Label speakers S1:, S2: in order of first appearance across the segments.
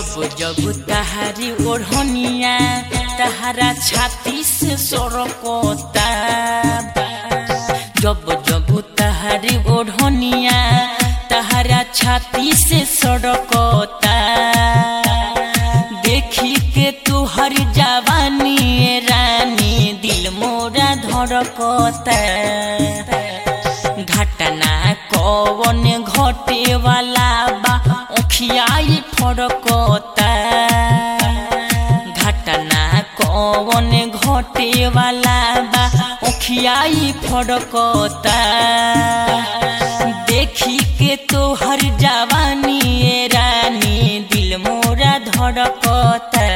S1: जब जब तहारी ओढ़निया तहारा छाती से सरकता जब जब तहारी ओढ़निया तहारा छाती से सड़कता देखी के तुहर जवानी ए रानी दिल मोरा धड़कता घटना कवन घटे वाला बा ओखियाई फड़कता घटना कवन घटे वाला बा ओखियाई फड़कता देखी के तोहर जवानी ए रानी दिल मोरा धड़कता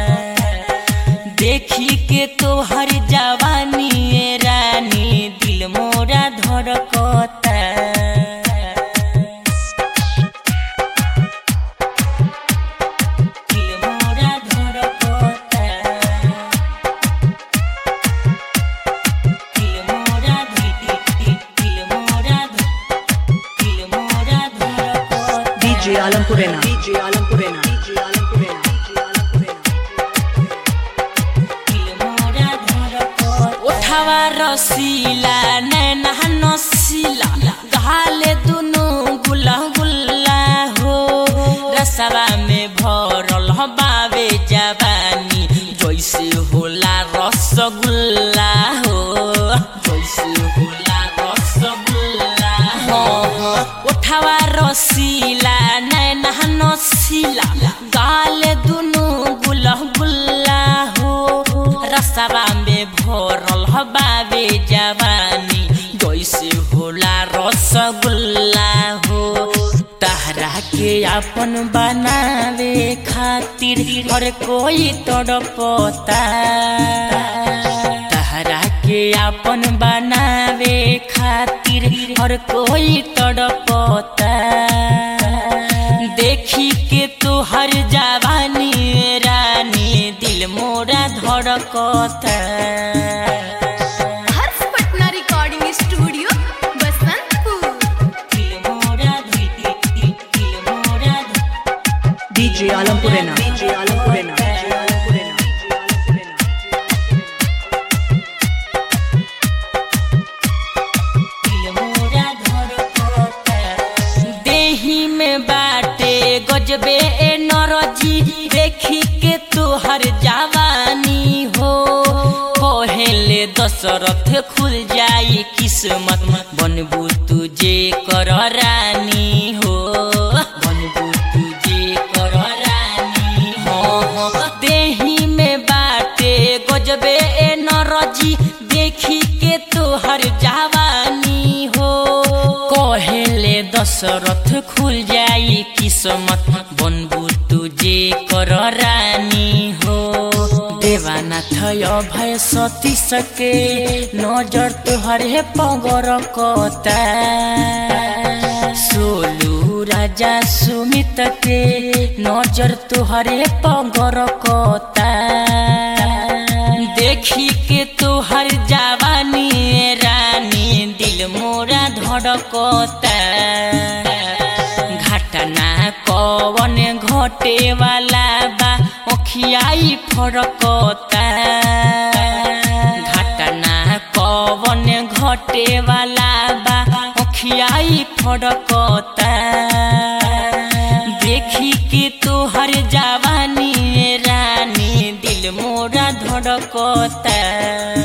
S1: देखी के तोहर जवानी ए रानी दिल मोरा धड़कता दिल मोरा धड़कता दिल मोरा दिल मोरा दिल मोरा धड़कता
S2: DJ Alampurena. DJ Alampurena. DJ Alampurena.
S1: उठावा रसीला नैना नसीला गाले दुनु गुला गुल्ला हो रसवा में भरल बावे जवानी जैसे होला रसगुल्ला हो जैसे होला रसगुल्ला हो उठावा रसीला नैना नसीला गाले दुनु गुला गुल्ला हो रसवा में भरल बावे जवानी जैसे होला रसगुल्ला हो तहरा के अपन बनावे खातिर हर कोई तड़पता तहरा के अपन बनावे खातिर हर कोई तड़पता देखी के तोहर जवानी रानी दिल मोरा धड़कता
S3: हर्ष पटना रिकॉर्डिंग स्टूडियो बसंतपुर
S1: दिल मोरा दिल दिल दिल मोरा
S2: DJ Alampurena. DJ Alampurena. DJ Alampurena.
S1: देही में बाटे गजबे ए नरजी देखी के तोहर जवानी हो कहेले दशरथ खुल जाई किस्मत बनबू तुझे कर रानी हो बनबू तुझे कर रानी हो देही में बाटे गजबे ए नरजी देखी के तोहर जवानी हो कहेले दशरथ खुल जाई किस्मत बनबू तुझे कर रानी हो देवानाथ भय सती सके नजर तुहरे पगर कता सोलू राजा सुमित के नजर तुहरे पगर कता देखी के तोहर जवानी ए रानी दिल मोरा धड़कता घटना कवन घटे वाला बा ओखियाई फड़कता घटना कवन घटे वाला बा ओखियाई फड़कता देखी के तोहर जवानी ए रानी दिल मोरा धड़कता